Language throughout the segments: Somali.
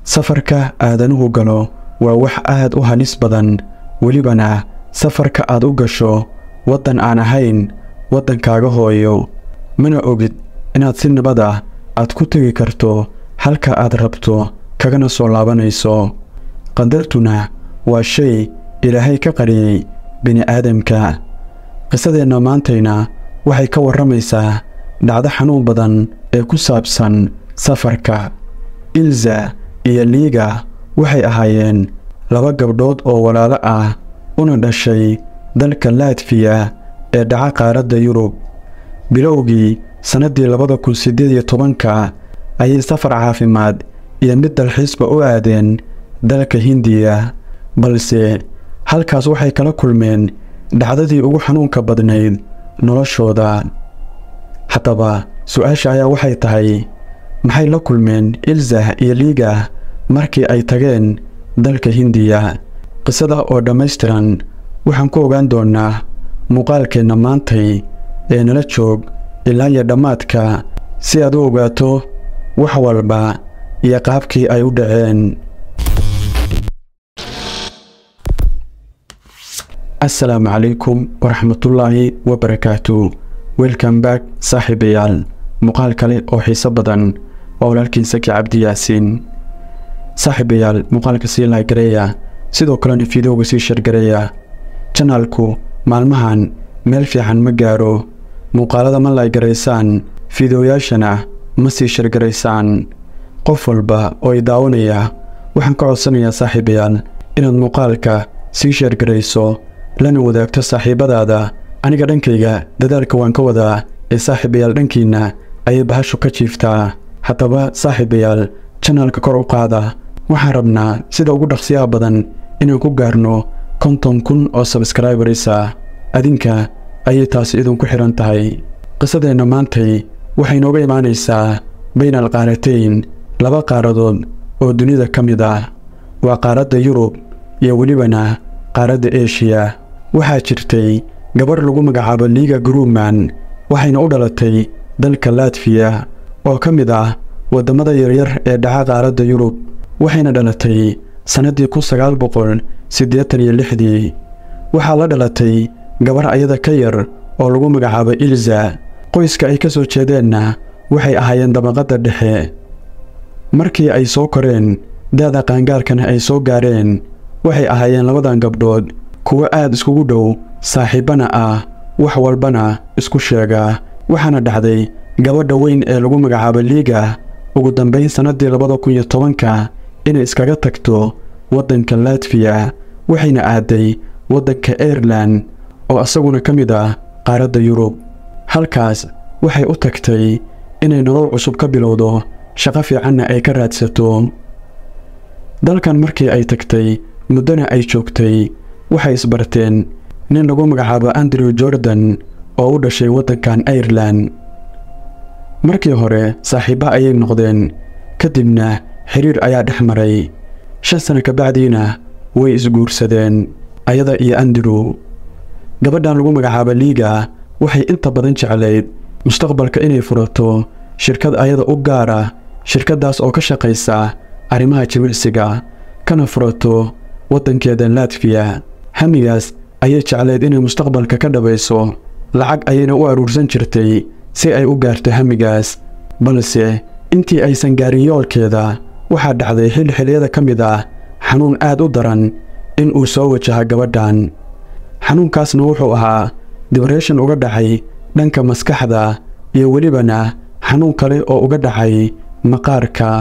safarka aadanuhu galo waa wax aad u halis badan welibana safarka aad u gasho waddan aan ahayn waddankaaga hooyo mana ogid inaad si nabad ah aad ku tegi karto halka aad rabto kagana soo laabanayso qadartuna waa shay ilaahay ka qariyey bini'aadamka qisadeenna maantayna waxay ka warramaysaa dhacdo xanuun badan ee ku saabsan safarka ilza iyo liiga waxay ahaayeen laba gabdhood oo walaalo ah una dhashay dalka laatfiya ee dhaca qaaradda yurub bilowgii sannaddii labada kun siddeed iyo tobanka ayay safar caafimaad iyo mid dalxiisba u aadeen dalka hindiya balse halkaas waxay kala kulmeen dhacdadii ugu xanuunka badnayd noloshooda haddaba su-aasha ayaa waxay tahay maxay la kulmeen ilzah iyo liiga markii ay tageen dalka hindiya qisada oo dhammaystiran waxaan ku ogaan doonnaa muuqaalkeenna maantay ee nala joog ilaa iyo dhammaadka si aad u ogaato wax walba iyo qaabkii ay u dhaceen assalaamu calaykum waraxmatullaahi wabarakaatu welcome back saaxiibayaal muuqaal kale oo xiiso badan waa walaalkiin saki cabdi yaasiin saaxiibayaal muuqaalka sii laagareeya sidoo kalena fiidowga sii shargareeya janaalku maalmahan meel fiican ma gaaro muuqaalada ma laygaraysaan fiideoyaashana ma sii shargaraysaan qof walba oo i daawanaya waxaan ka codsanayaa saaxiibayaal inaad muuqaalka sii sheergarayso lana wadaagto saaxiibbadaada aniga dhankayga dadaalka waan ka wadaa ee saaxiibayaal dhankiinna ayay bahashu ka jiiftaa haddaba saaxiibayaal janaalka kor u qaada waxaan rabnaa sida ugu dhaqsiyaha badan inaan ku gaarno konton kun oo sabskraibarisa adinka ayay taasi idinku xidhan tahay qisadeenna maantay waxay nooga imaanaysaa baynal qaaratayn laba qaaradood oo dunida ka mid ah waa qaaradda yurub iyo welibana qaaradda eshiya waxaa jirtay gabarh lagu magacaabo liiga gruuman waxayna u dhalatay dalka latfiya oo ka mid ah waddammada yaryar ee dhaca qaaradda yurub waxayna dhalatay sannaddii kun sagaal boqol siddeetan iyo lixdii waxaa la dhalatay gabarh ayada ka yar oo lagu magacaabo ilza qoyska ay ka soo jeedeenna waxay ahaayeen dabaqadda dhexe markii ay soo koreen daada qaangaarkana ay soo gaareen waxay ahaayeen labadan gabdhood kuwo aad iskugu dhow saaxiibbana ah wax walbana isku sheega waxaana dhacday gabadha weyn ee lagu magacaabo liiga ugu dambayn sannaddii labada kun iyo tobanka inay iskaga tagto waddanka latfiya waxayna aaday waddanka airelan oo isaguna ka mid ah qaaradda yurub halkaas waxay u tagtay inay nolol cusub ka bilowdo shaqo fiicanna ay ka raadsato dalkan markii ay tagtay muddona ay joogtay waxay isbarteen nin lagu magacaabo andrew jordan oo u dhashay waddankan airelan markii hore saaxiibba ayay noqdeen ka dibna xiriir ayaa dhex maray shan sano kabacdiina way isguursadeen ayada iyo andrew gabadhan lagu magacaabo liiga waxay inta badan jeclayd mustaqbalka inay furato shirkad ayada u gaara shirkaddaas oo ka shaqaysa arrimaha jimicsiga kana furato waddankeeda latfiya hamigaas ayay jeclayd inay mustaqbalka ka dhabayso lacag ayayna u aruursan jirtay si ay u gaarto hamigaas balse intii aysan gaarin yoolkeeda waxaa dhacday xilli xilliyada ka mid ah xanuun aad u daran in uu soo wajaha gabadhan xanuunkaasna wuxuu ahaa dibreshan uga dhacay dhanka maskaxda iyo welibana xanuun kale oo uga dhacay maqaarka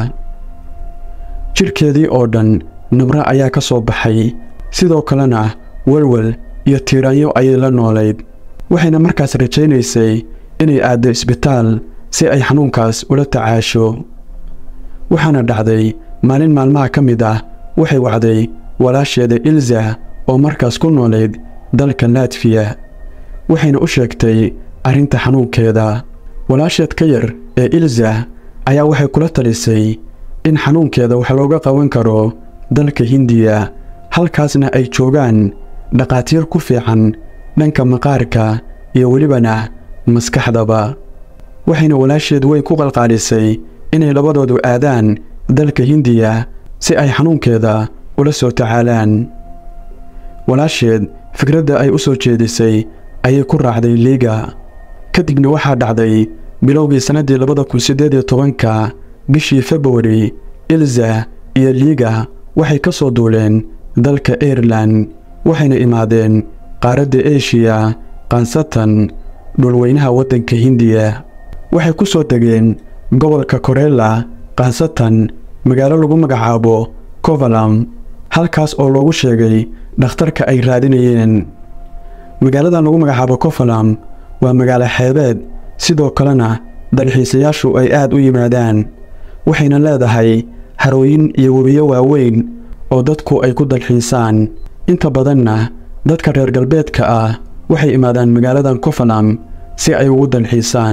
jidhkeedii oo dhan nabra ayaa ka soo baxay sidoo kalena welwel iyo tiiraanyo ayay la noolayd waxayna markaas rajaynaysay inay aaddo isbitaal si ay xanuunkaas ula tacaasho waxaana dhacday maalin maalmaha ka mid ah waxay wacday walaasheeda ilza oo markaas ku noolayd dalka latfiya waxayna u sheegtay arrinta xanuunkeeda walaasheed ka yar ee ilza ayaa waxay kula talisay in xanuunkeeda wax looga qaban karo dalka hindiya halkaasna ay joogaan dhakhaatiir ku fiican dhanka maqaarka iyo welibana maskaxdaba waxayna walaasheed weyn ku qalqaalisay inay labadoodu aadaan dalka hindiya si ay xanuunkeeda ula soo tacaalaan walaasheed fikradda ay u soo jeedisay ayay ku raacday liiga kadibna waxaa dhacday bilowgii sannaddii labada kun siddeed iyo tobanka bishii februari ilza iyo liiga waxay ka soo duuleen dalka airelan waxayna imaadeen qaaradda eshiya khaasatan dhulweynaha waddanka hindiya waxay ku soo degeen gobolka korela khaasatan magaalo lagu magacaabo kovalam halkaas oo loogu sheegay dhakhtarka ay raadinayeen magaaladan lagu magacaabo kovalam waa magaalo xeebeed sidoo kalena dalxiisayaashu ay aad u yimaadaan waxayna leedahay harooyin iyo webiyo waaweyn oo dadku ay ku dalxiisaan inta badanna dadka reer galbeedka ah waxay imaadaan magaaladan kovalam si ay ugu dalxiisaan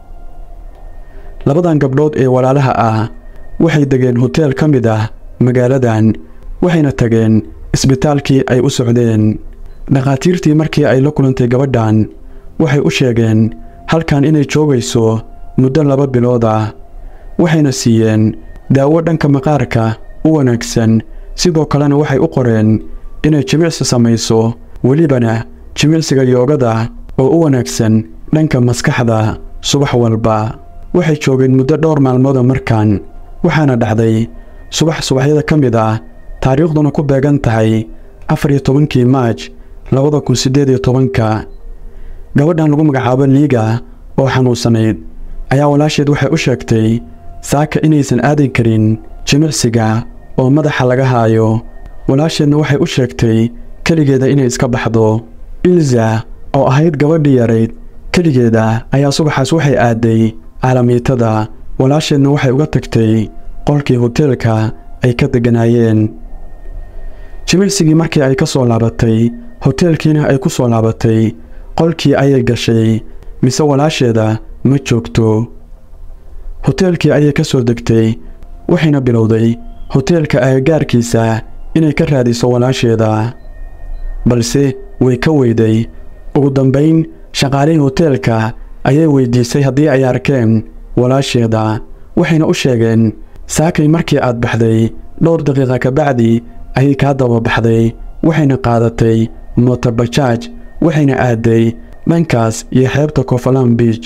labadan gabdhood ee walaalaha ah waxay degeen hoteel ka mid ah magaaladan waxayna tageen isbitaalkii ay u socdeen dhakhaatiirtii markii ay la kulantay gabadhan waxay u sheegeen halkan inay joogayso muddo laba bilood ah waxayna siiyeen daawo dhanka maqaarka u wanaagsan sidoo kalena waxay u qoreen inay jimicsi samayso welibana jimicsiga yoogada oo u wanaagsan dhanka maskaxda subax walba waxay joogeen muddo dhowr maalmooda markan waxaana dhacday subax subaxyada ka mid ah taariikhduna ku beegan tahay afar iyo tobankii maaj labada kun siddeed iyo tobanka gabadhan lagu magacaabo liiga oo xanuunsanayd ayaa walaasheed waxay u sheegtay saaka inaysan aadi karin jimicsiga oo madaxa laga haayo walaasheedna waxay u sheegtay keligeeda inay iska baxdo ilza oo ahayd gabadhii yarayd keligeeda ayaa subaxaas waxay aadday caalamiitada walaasheedna waxay uga tagtay qolkii hoteelka ay ka degganaayeen jimicsigii markii ay ka soo laabatay hoteelkiina ay ku soo laabatay qolkii ayay gashay mise walaasheeda ma joogto hoteelkii ayay ka soo degtay waxayna bilowday hoteelka agagaarkiisa inay ka raadiso walaasheeda balse way ka weyday ugu dambayn shaqaalihii hoteelka ayay weyddiisay haddii ay arkeen walaasheeda waxayna u sheegeen saakay markii aad baxday dhowr daqiiqa ka bacdi ayay kaa daba baxday waxayna qaadatay motobajaaj waxayna aadday dhankaas iyo xeebta kofalan biij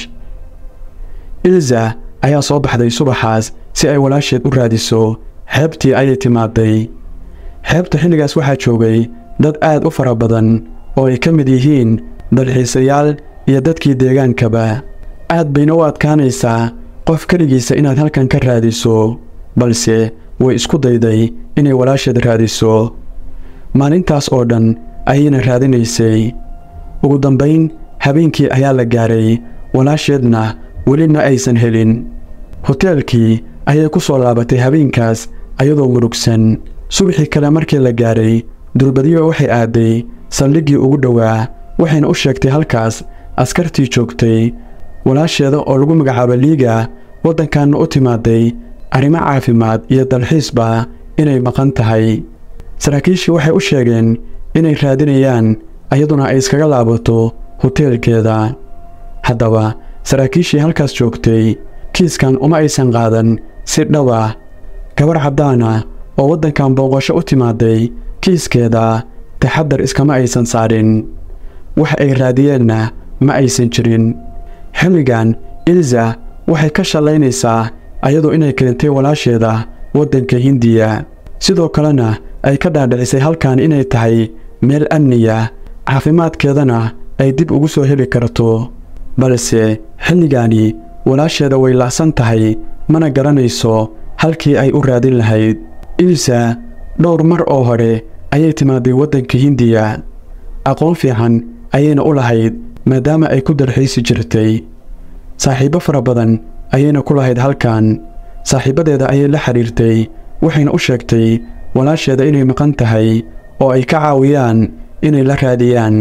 ilza ayaa soo baxday subaxaas si ay walaasheed u raadiso xeebtii ayay timaaday xeebta xilligaas waxaa joogay dad aad u fara badan oo ay ka mid yihiin dalxiisayaal iyo dadkii deegaankaba aad bayna u adkaanaysaa qof keligiisa inaad halkan ka raadiso balse way isku dayday inay walaasheed raadiso maalintaas oo dhan ayayna raadinaysay ugu dambayn habeenkii ayaa la gaaray walaasheedna weli ma aysan helin hoteelkii ayay ku soo laabatay habeenkaas ayadoo murugsan subaxii kale markii la gaaray dulbadiyo waxay aadday saldhiggii ugu dhowaa waxayna u sheegtay halkaas askartii joogtay walaasheeda oo lagu magacaabo liiga waddankanna u timaaday arrimo caafimaad iyo dalxiisba inay maqan tahay saraakiishii waxay u sheegeen inay raadinayaan ayaduna ay iskaga laabato hoteelkeeda haddaba saraakiishii halkaas joogtay kiiskan uma aysan qaadan si dhab ah gabar caddaana oo waddankan booqasho u timaaday kiiskeeda taxaddar iskama aysan saarin wax ay raadiyeenna ma aysan jirin xilligan ilza waxay ka shallaynaysaa ayadoo inay keentay walaasheeda waddanka hindiya sidoo kalena ay ka dhaadhicisay halkan inay tahay meel amniya caafimaadkeedana ay dib ugu soo heli karto balse xilligaani walaasheeda way la'san tahay mana garanayso halkii ay u raadin lahayd ilsa dhowr mar oo hore ayay timaaday waddanka hindiya aqoon fiican ayayna u lahayd maadaama ay ku dalxiisi jirtay saaxiibbo fara badan ayayna ku lahayd halkan saaxiibbadeeda ayay la xidhiirtay waxayna u sheegtay walaasheeda inay maqan tahay oo ay ka caawiyaan inay la raadiyaan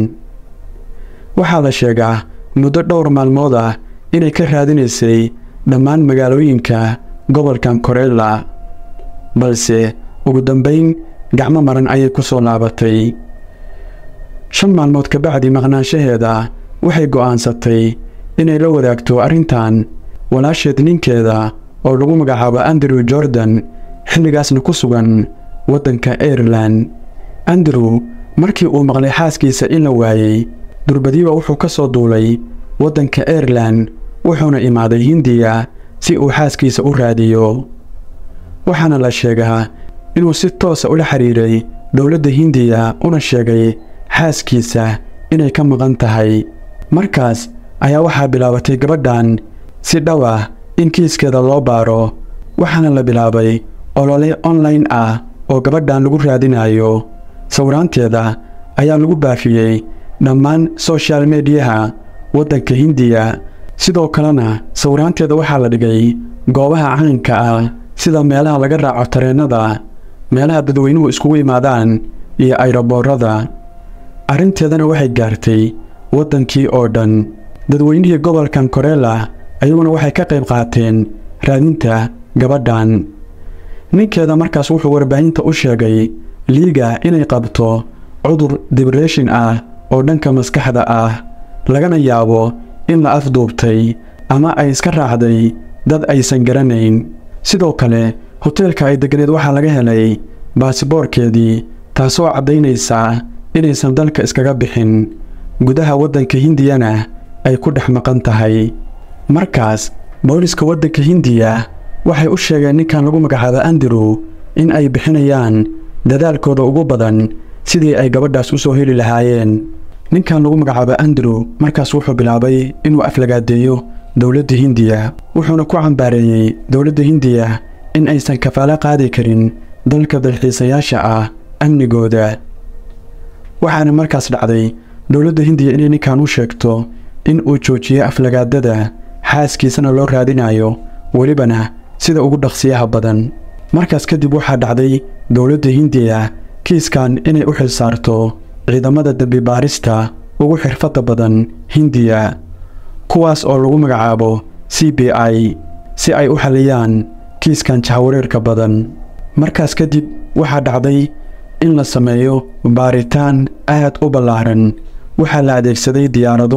waxaa la sheegaa muddo dhowr maalmood ah inay ka raadinaysay dhammaan magaalooyinka gobolkan korella balse ugu dambayn gacmo maran ayay ku soo laabatay shan maalmood ka bacdi maqnaanshaheeda waxay go'aansatay inay la wadaagto arrintan walaasheed ninkeeda oo lagu magacaabo andrew jordan xilligaasna ku sugan waddanka airelan andrew markii uu maqlay xaaskiisa in la waayey durbadiiba wuxuu ka soo duulay waddanka airelan wuxuuna imaaday hindiya si uu xaaskiisa u raadiyo waxaana la sheegaa inuu si toosa ula xidhiiray dowladda hindiya una sheegay xaaskiisa inay ka maqan tahay markaas ayaa waxaa bilaabatay gabadhan si dhow ah in kiiskeeda loo baaro waxaana la bilaabay olole online ah oo gabadhan lagu raadinayo sawiraanteeda ayaa lagu baafiyey dhammaan soshal mediyaha waddanka hindiya sidoo kalena sawiraanteeda waxaa la dhigay goobaha caanka ah sida meelaha laga raaco tareennada meelaha dadweynuhu iskugu imaadaan iyo ayroboorada arrinteedana waxay gaartay waddankii oo dhan dadweynihii gobolkan koreela ayaguna waxay ka qayb qaateen raadinta gabadhan ninkeeda markaas wuxuu warbaahinta u sheegay liiga inay qabto cudur dibreshin ah oo dhanka maskaxda ah lagana yaabo in la afduubtay ama ay iska raacday dad aysan garanayn sidoo kale hoteelka ay deganeed waxaa laga helay baasiboorkeedii taasoo caddaynaysa inaysan dalka iskaga bixin gudaha waddanka hindiyana ay ku dhex maqan tahay markaas booliska waddanka hindiya waxay u sheegeen ninkan lagu magacaabo andrew in ay bixinayaan dadaalkooda ugu badan sidii ay gabadhaas u soo heli lahaayeen ninkan lagu magacaabo andrew markaas wuxuu bilaabay inuu aflagaadeeyo dowladda hindiya wuxuuna ku cambaareeyey dowladda hindiya in aysan kafaalo qaadi karin dalka dalxiisayaasha ah amnigooda waxaana markaas dhacday dowladda hindiya inay ninkan u sheegto in uu joojiyo aflagaadada xaaskiisana loo raadinayo welibana sida ugu dhaqsiyaha badan markaas kadib waxaa dhacday dowladda hindiya kiiskan inay u xilsaarto ciidamada dembi baarista ugu xirfadda badan hindiya kuwaas oo lagu magacaabo c b i si ay u xaliyaan kiiskan jahawareerka badan markaas kadib waxaa dhacday in la sameeyo baaritaan aad u ballaaran waxaa la adeegsaday diyaarado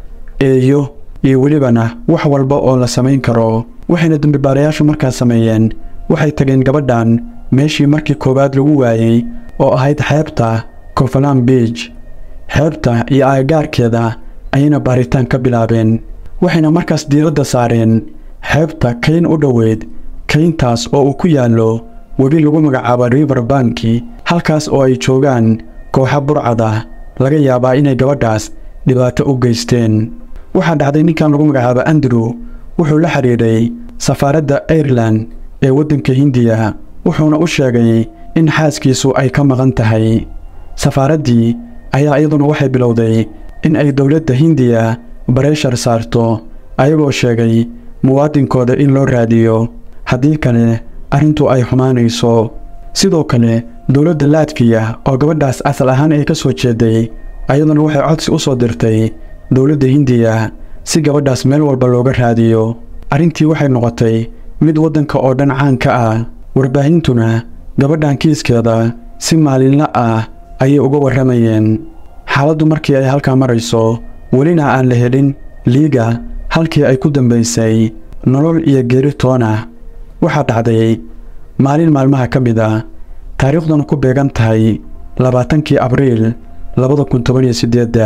eeyo iyo welibana wax walba oo la samayn karo waxayna dembibaarayaashu markaas sameeyeen waxay tageen gabadhan meeshii markii koowaad lagu waayey oo ahayd xeebta cofalan biij xeebta iyo aagaarkeeda ayayna baaritaan ka bilaabeen waxayna markaas diiradda saareen xeebta kayn u dhoweyd kayntaas oo uu ku yaallo webi lagu magacaabo river banki halkaas oo ay joogaan kooxa burcada laga yaabaa inay gabadhaas dhibaato u geysteen waxaa dhacday ninkan lagu magacaabo andrew wuxuu la xidhiidhay safaaradda airelan ee waddanka hindiya wuxuuna u sheegay in xaaskiisu ay ka maqan tahay safaaraddii ayaa iyaduna waxay bilowday in ay dowladda hindiya bareeshar saarto ayagoo sheegay muwaadinkooda in loo raadiyo haddii kale arrintu ay xumaanayso sidoo kale dowladda latfiya oo gabadhaas asal ahaan ay ka soo jeeday ayaduna waxay codsi u soo dirtay dowladda hindiya si gabadhaas meel walba looga raadiyo arrintii waxay noqotay mid waddanka oo dhan caan ka ah warbaahintuna gabadhan kiiskeeda si maalinla ah ayay uga warramayeen xaaladdu markii ay halkaa marayso welina aan la helin liiga halkii ay ku dambaysay nolol iyo geeri toona waxaa dhacday maalin maalmaha ka mid a taariikhduna ku beegan tahay labaatankii abriil labada kun toban iyo siddeedda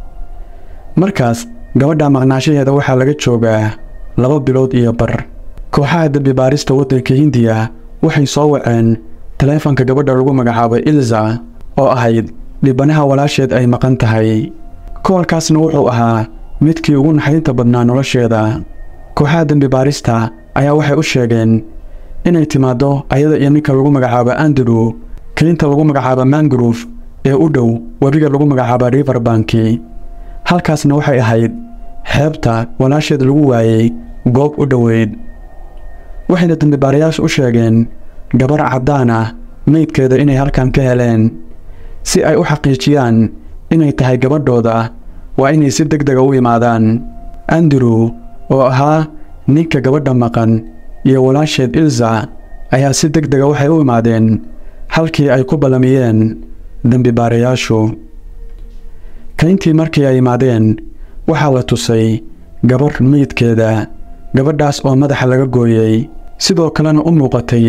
markaas gabadha maqnaashaheeda waxaa laga joogaa laba bilood iyo bar kooxaha dembi baarista waddanka hindiya waxay soo waceen taleefanka gabadha lagu magacaabo ilza oo ahayd dhibanaha walaasheed ay maqan tahay koolkaasna wuxuu ahaa midkii ugu naxdinta badnaa nolosheeda kooxaha dembi baarista ayaa waxay u sheegeen inay timaaddo ayada iyo ninka lagu magacaabo andrew kaynta lagu magacaabo mangrove ee u dhow webiga lagu magacaabo river banki halkaasna waxay ahayd xeebta walaasheed lagu waayey goob u dhoweyd waxayna dembibaarayaashu u sheegeen gabar caddaan ah meydkeeda inay halkan ka heleen si ay u xaqiijiyaan inay tahay gabadhooda waa inay si deg dega u imaadaan andrew oo ahaa ninka gabadha maqan iyo walaasheed ilza ayaa si deg dega waxay u imaadeen halkii ay ku ballamiyeen dembibaarayaashu kayntii markii ay imaadeen waxaa la tusay gabar meydkeeda gabadhaas oo madaxa laga gooyey sidoo kalena u muuqatay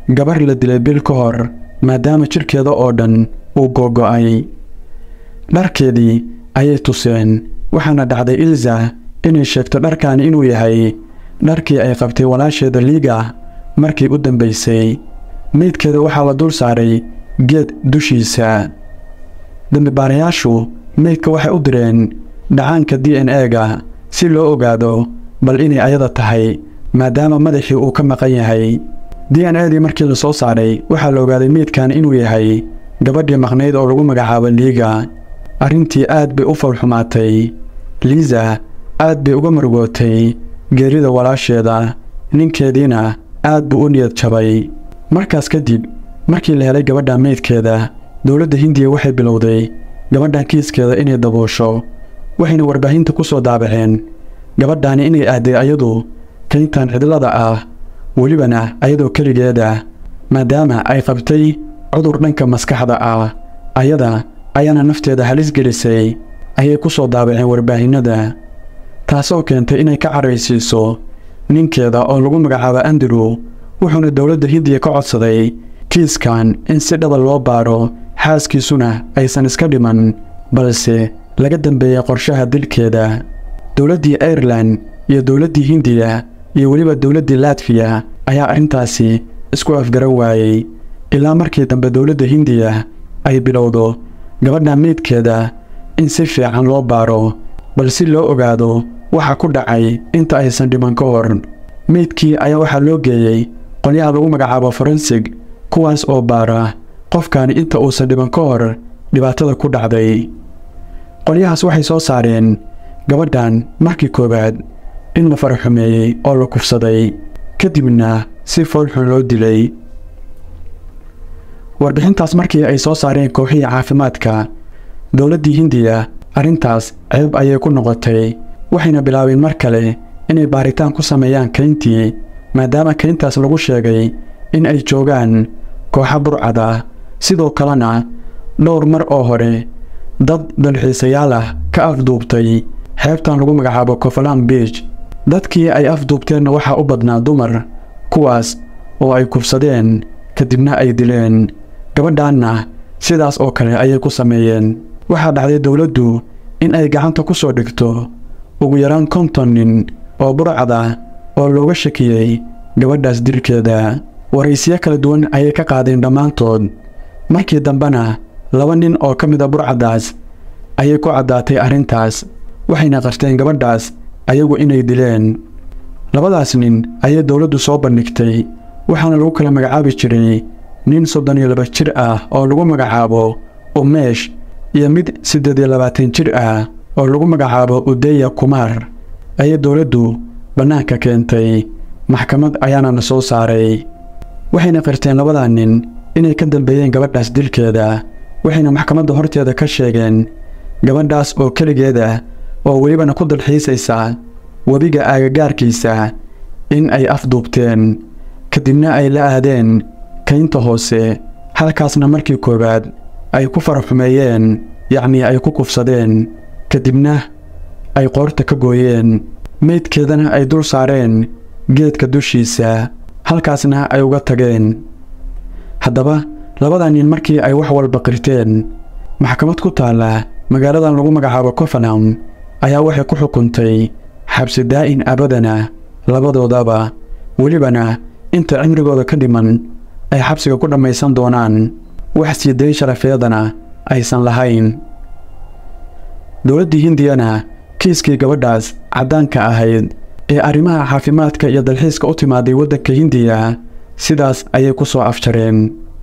gabar la dilay bil ka hor maadaama jidhkeeda oo dhan uu googo'ay dharkeedii ayay tuseen waxaana dhacday ilza inay sheegto dharkaani inuu yahay dharkii ay qabtay walaasheeda liiga markii u dambaysay meydkeeda waxaa la dul saaray geed dushiisa dembibaarayaashu meydka waxay u direen dhacaanka d n e-ga si loo ogaado bal inay ayada tahay maadaama madaxii uu ka maqan yahay d n e dii markii la soo saaray waxaa la ogaaday meydkan inuu yahay gabadhii maqnayd oo lagu magacaabo liiga arrintii aad bay u falxumaatay liisa aad bay uga margootay geerida walaasheeda ninkeediina aad buu u niyad jabay markaas kadib markii la helay gabadha meydkeeda dowladda hindiya waxay bilowday gabadhan kiiskeeda inay daboosho waxayna warbaahinta ku soo daabaceen gabadhaani inay aadday ayadu kayntan cidlada ah welibana ayadoo keligeeda maadaama ay qabtay cudur dhanka maskaxda ah ayada ayaana nafteeda halis gelisay ayay ku soo daabaceen warbaahinnada taasoo keentay inay ka caraysiiso ninkeeda oo lagu magacaabo andrew wuxuuna dowladda hindiya ka codsaday kiiskan in si dhaba loo baadho xaaskiisuna aysan iska dhiman balse laga dambeeyey qorshaha dilkeeda dowladdii airelan iyo dowladdii hindiya iyo weliba dowladdii latfiya ayaa arrintaasi isku afgaran waayey ilaa markii dambe dowladda hindiya ay bilowdo gabadha meydkeeda in si fiican loo baadho bal si loo ogaado waxa ku dhacay inta aysan dhiman ka hor meydkii ayaa waxaa loo geeyey qolyaha lagu magacaabo forensig kuwaas oo baara qofkaani inta uusan dhiban ka hor dhibaatada ku dhacday qolyahaas waxay soo saareen gabadhan markii koowaad in la faraxumeeyey oo la kufsaday kadibna si foolxun loo dilay warbixintaas markii ay soo saareen kooxihii caafimaadka dowladdii hindiya arrintaas ceeb ayay ku noqotay waxayna bilaabeen mar kale inay baaritaan ku sameeyaan kayntii maadaama kayntaas lagu sheegay in ay joogaan kooxa burcada sidoo kalena dhowr mar oo hore dad dalxiisayaal ah ka afduubtay xeebtan lagu magacaabo cofalan biij dadkii ay afduubteenna waxaa u badnaa dumar kuwaas oo ay kufsadeen kadibna ay dileen gabadhaanna sidaas oo kale ayay ku sameeyeen waxaa dhacday dowladdu in ay gacanta ku soo dhigto ugu yaraan konton nin oo burcada oo looga shakiyey gabadhaas dilkeeda waraysiyo kala duwan ayay ka qaadeen dhammaantood markii dambena laba nin oo ka mida burcadaas ayay ku caddaatay arrintaas waxayna qarteen gabadhaas ayagu inay dileen labadaas nin ayay dowladdu soo bandhigtay waxaana lagu kala magacaabi jiray nin soddon iyo laba jir ah oo lagu magacaabo umeesh iyo mid siddeed iyo labaatan jir ah oo lagu magacaabo udeya kumaar ayay dowladdu bannaanka keentay maxkamad ayaana na soo saaray waxayna qirteen labadaa nin inay ka dambeeyeen gabadhaas dilkeeda waxayna maxkamadda horteeda ka sheegeen gabadhaas oo keligeeda oo welibana ku dalxiisaysa webiga aagagaarkiisa in ay afduubteen kadibna ay la aadeen kaynta hoose halkaasna markii koowaad ay ku faraxumeeyeen yacnii ay ku kufsadeen kadibna ay qoorta ka gooyeen meydkeedana ay dul saareen geedka dushiisa halkaasna ay uga tageen haddaba labada nin markii ay wax walba qirteen maxkamad ku taalla magaaladan lagu magacaabo cofanam ayaa waxay ku xukuntay xabsi daa'in abadana labadoodaba welibana inta cimrigooda ka dhiman ay xabsiga ku dhammaysan doonaan wax sii day sharafeedana aysan lahayn dowladdii hindiyana kiiskii gabadhaas caddaanka ahayd ee arrimaha caafimaadka iyo dalxiiska u timaaday waddanka hindiya sidaas ayay ku soo afjareen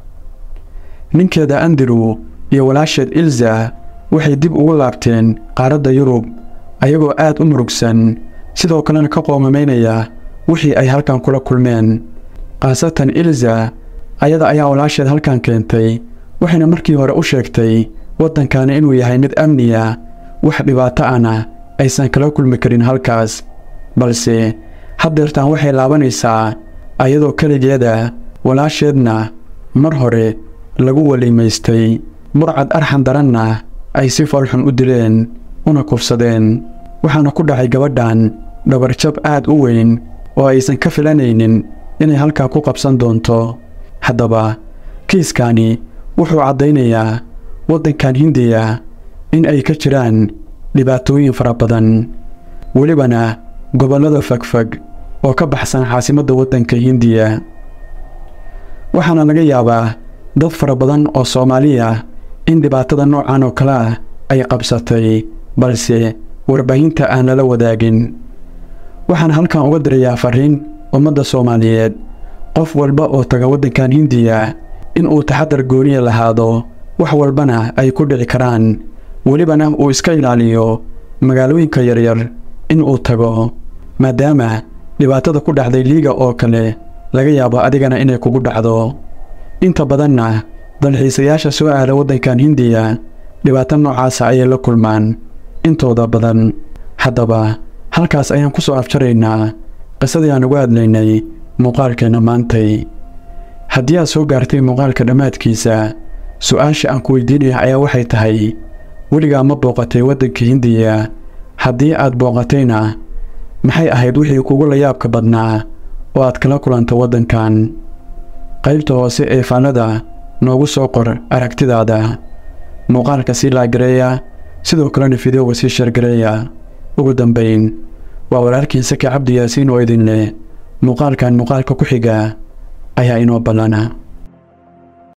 ninkeeda andrew iyo walaasheed ilza waxay dib ugu laabteen qaaradda yurub ayagoo aad u murugsan sidoo kalena ka qoomamaynaya wixii ay halkan kula kulmeen khaasatan ilza ayada ayaa walaasheed halkan keentay waxayna markii hore u sheegtay waddankani inuu yahay mid amniya wax dhibaato ahna aysan kala kulmi karin halkaas balse haddeertaan waxay laabanaysaa ayadoo keligeeda walaasheedna mar hore lagu welimaystay burcad arxan daranna ay si falxun u dileen una kufsadeen waxaana ku dhacay gabadhan dhabarjab aad u weyn oo aysan ka filanaynin inay halkaa ku qabsan doonto haddaba kiiskani wuxuu caddaynayaa waddankan hindiya in ay ka jiraan dhibaatooyin fara badan welibana gobollada fogfog oo ka baxsan caasimadda waddanka hindiya waxaana laga yaabaa dad fara badan oo soomaaliya in dhibaatada noocan oo kale ah ay qabsatay balse warbaahinta aan lala wadaagin waxaan halkan uga dirayaa fariin ummadda soomaaliyeed qof walba oo taga waddankan hindiya in uu taxadar gooniya lahaado wax walbana ay ku dhici karaan welibana uu iska ilaaliyo magaalooyinka yaryar in uu tago maadaama dhibaatada ku dhacday liiga oo kale laga yaabo adigana inay kugu dhacdo inta badanna dalxiisayaasha soo aada waddankan hindiya dhibaato noocaasa ayay la kulmaan intooda badan haddaba halkaas ayaan ku soo afjaraynaa qisadii aan uga hadlaynay muuqaalkeenna maantay haddii aad soo gaartay muuqaalka dhammaadkiisa su-aasha aan ku weydiinaya ayaa waxay tahay weligaa ma booqatay waddanka hindiya haddii aad booqatayna maxay ahayd wixii kugu layaabka badnaa oo aad kala kulanta waddankan qaybta hoose ee faallada noogu soo qor aragtidaada muuqaalka sii laagareeya sidoo kalena fideoga sii shargareeya ugu dambayn waa walaalkiin saki cabdi yaasiin oo idin leh muuqaalkan muuqaalka ku xiga ayaa inoo ballana